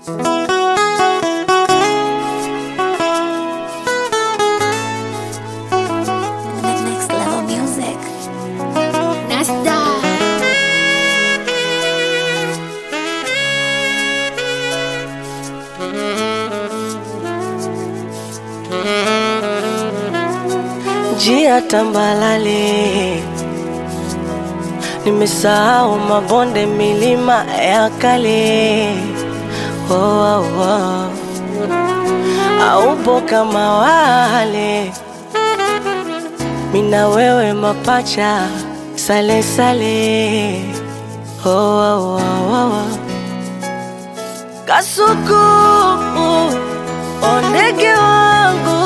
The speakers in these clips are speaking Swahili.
Next level music. Nasta. njia tambalale, nimesahau mabonde, milima ya kale. Oh, oh, oh. Aupo kama wale, mina wewe mapacha, sale sale. Oh, oh, oh, oh. Kasuku, ondege wangu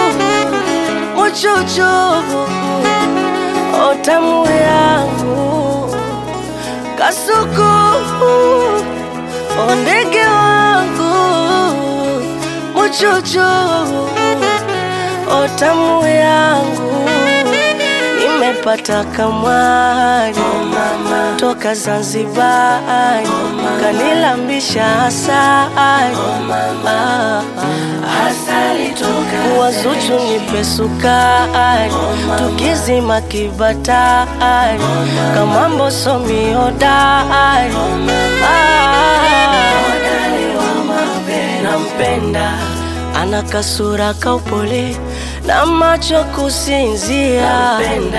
muchuchu otamu yangu kasuku ondege wangu muchuchu otamu yangu nimepata kamwari toka Zanzibari kanilambisha asali wazuchu nipe sukari tukizima kibatari kamambo somi hodari nampenda ana kasura kaupole na macho kusinzia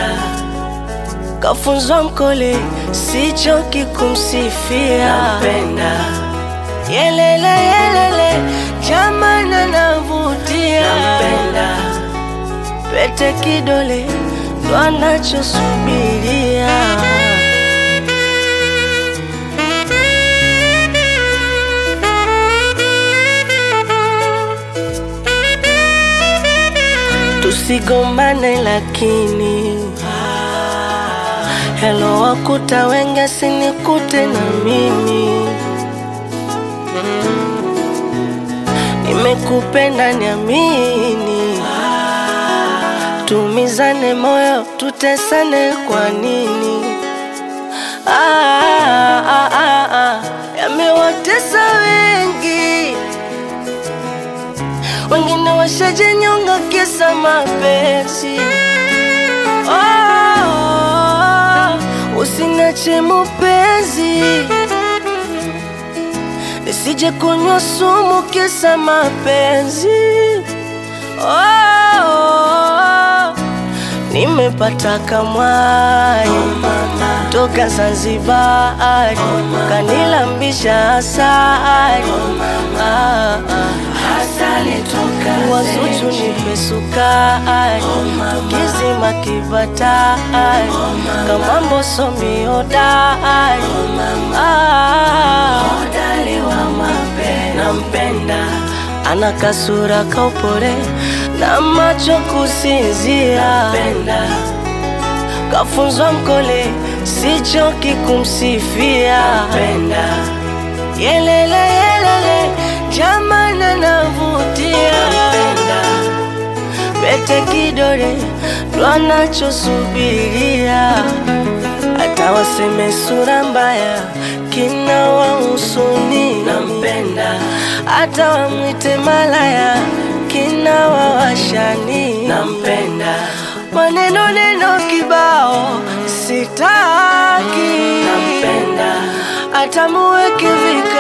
kafunzwa mkole sichoki kumsifia yelele yelele jamana navutia pete kidole ndo anachosubiria tusigombane lakini helo wakuta wenge sinikute na mimi nimekupenda niamini tumizane moyo tutesane kwa nini ah, ah, ah, ah. yamewatesa wengi wengine washajenyonga kisa mapenzi oh, usinache mupenzi nisije kunywa sumu kisa mapenzi oh, nimepata kamwari toka Zanzibari kanilambisha asali ah, ah. wazuchu nipe sukari tukizima kibatari kamambo somi hodari ah, nampenda ana kasura kaupole na macho kusinzia kafunzwa mkole sichoki kumsifia yelele yelele jamana navutia pete kidole ndo anachosubiria hata waseme sura mbaya kina wahusuni nampenda hata wamwite malaya kina wawashani nampenda maneno neno kibao sitaki nampenda hata muweke vika